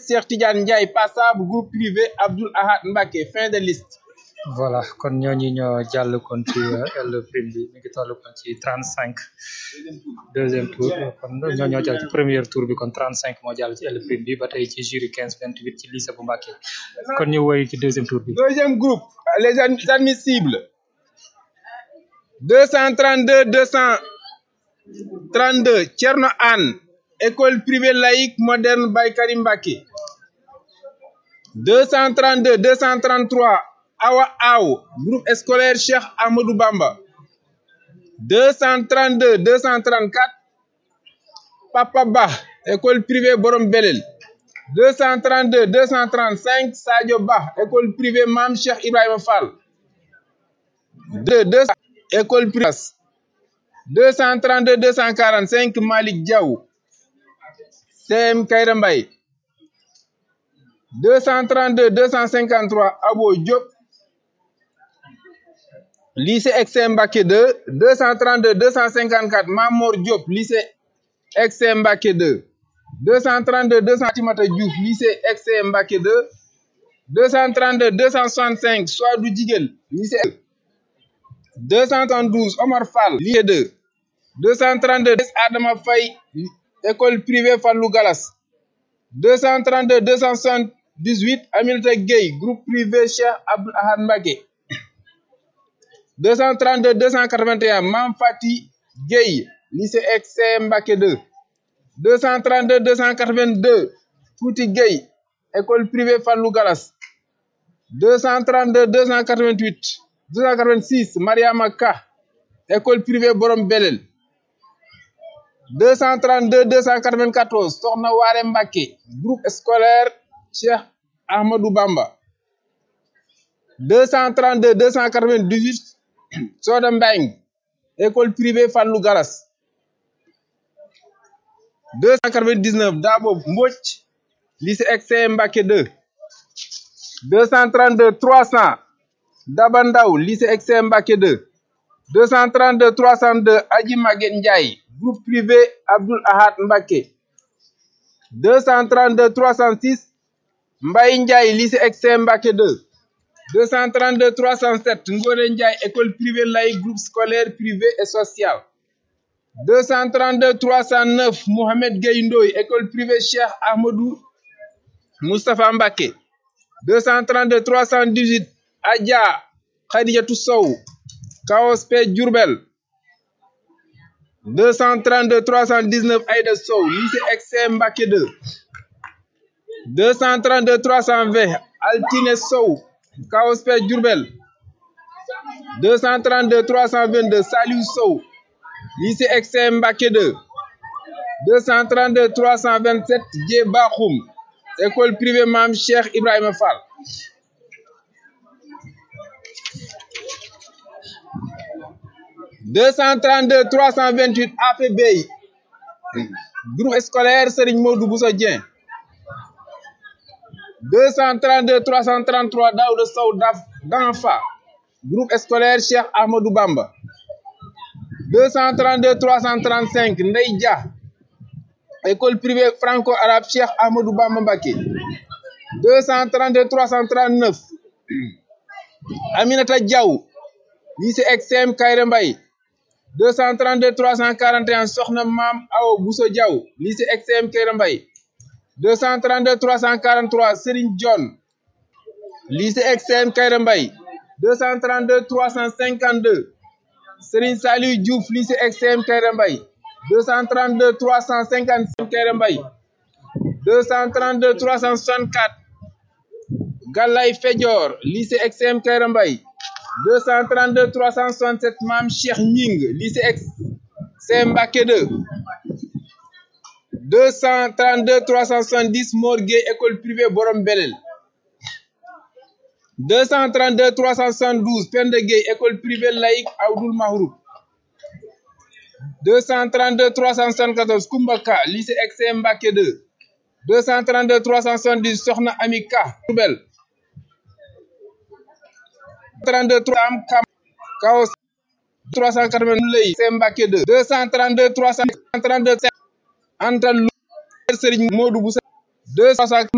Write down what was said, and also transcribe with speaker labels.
Speaker 1: Cheikh Tidiane Ndiaye passable groupe privé Abdoul Ahad Mbacké fin de liste
Speaker 2: voilà kon ñooñu ñoo jàll kon ci L prime bi mi ngi toll kon ci trente cinq deuxième tour kon ñoo ñoo jàll ci premier tour bi kon trente cinq moo jàll ci L prime bi ba tey ci jury quinze vingt huit ci lycée bu Mbacké kon ñu woy ci deuxième tour bi
Speaker 1: deuxième groupe les admissibles deux cent trente deux deux cent trente deux Thierno Anne école privée laïque moderne Baye Karim Mbacké deux cent trente deux deux cent trente trois Awa Aw groupe scolaire Cheikh Amadou Bamba deux cent trente deux deux cent trente quatre Papa Ba école privée Borom Belel deux cent trente deux deux cent trente cinq Sadio Ba école privée Mame Cheikh Ibrahima Fall deux deux école privée deux cent trente deux deux cent quarante cinq Malick Diaw CM Kayra Mbaye deux cent trente deux deux cent cinquante trois Abo Diop lycée XM Mbacké 2 deux cent trente deux deux cent cinquante quatre Mamor Diop lycée XM Mbacké 2 deux cent trente deux deux cent Timata Diouf lycée XM Mbacké 2 deux cent trente deux deux cent soixante cinq Souadou Djiguel lycée deux cent trente douze Omar Fall lycée 2 deux cent trente deux Adama Faye école privée Fallou Galas deux cent trente deux deux cent soixante dix huit Aminata Gueye groupe privé Cheikh Abdoul Ahad Mbacké deux cent trente deux deux cent quatre vingt et un Mam Fati Gueye lycée XCM Mbacké 2 deux cent trente deux deux cent quatre vingt deux Fouti Gueye école privée Fallou Galas deux cent trente deux deux cent quatre vingt huit deux cent quatre vingt six Mariama Ka école privée Borom Belel deux cent trente deux deux cent quatre vingt quatorze Soxna Waare Mbacké groupe scolaire Cheikh Ahmadou Bamba deux cent trente deux deux cent quatre vingt dix huit Soda Mbeng école privée Fallou Galas deux cent quatre vingt dix neuf Dabo Mbodj lycée XCM Mbacké 2 deux cent trente deux trois cents Daba Ndaw lycée XCM Mbacké 2 deux cent trente deux trois cent deux Adji Maguette Ndiaye groupe privé Abdoul Ahad Mbacké deux cent trente deux trois cent six Mbaye Ndiaye lycée XCM Mbacké 2 deux cent trente deux trois cent sept Ngone Ndiaye école privée laïque groupe scolaire privé et social deux cent trente deux trois cent neuf Mohamed Gueye Ndoye école privée Cheikh Ahmadou Moustapha Mbacké deux cent trente deux trois cent dix huit Adja Khadijatou Sow Kaos P Diourbel deux cent trente deux trois cent dix neuf Aïda Sow lycée XCM Mbacké 2 deux cent trente deux trois cent vingt Altine Sow Kaos P Diourbel deux cent trente deux trois cent vingt deux Saliou Sow lycée XCM Mbacké 2 deux cent trente deux trois cent vingt sept Djé Bakhoum école privée Mame Cheikh Ibrahima Fall deux cent trente deux trois cent vingt huit APB groupe scolaire Serigne Modou Bousso Dieng deux cent trente deux trois cent trente trois Daouda Sow d'Anfa groupe scolaire Cheikh Ahmadou Bamba deux cent trente deux trois cent trente cinq Ndey Dia école privée franco-arabe Cheikh Ahmadou Bamba Mbacké deux cent trente deux trois cent trente neuf Aminata Diaw lycée XCM Kaïré Mbaye deux cent trente deux trois cent quarante et un Soxna Maam Awo Bousso Diaw lycée XCM Kaïré Mbaye deux cent trente deux trois cent quarante trois Serigne John lycée XCM Kaïré Mbaye deux cent trente deux trois cent cinquante deux Serigne Saliou Diouf lycée XCM Kaïré Mbaye deux cent trente deux trois cent cinquante cinq Kaïré Mbaye deux cent trente deux trois cent soixante quatre Gallay Fedior lycée XCM Kaïré Mbaye deux cent trente deux trois cent soixante sept Mame Cheikh Ñing lycée XCM Mbacké 2 deux cent trente deux trois cent soixante dix Mor Gueye école privée Borom Belel deux cent trente deux trois cent soixante douze Penda Gueye école privée laïque Abdoul Mahroub deux cent trente deux trois cent soixante quatorze Koumbaka lycée XCM Mbacké 2 deux cent trente deux trois cent soixante dix Soxna Amika Diourbel 32 3 am kam kaos 380 lay c'est Mbacké 2 232 332 Anta Lu Serigne Modou Boussa 200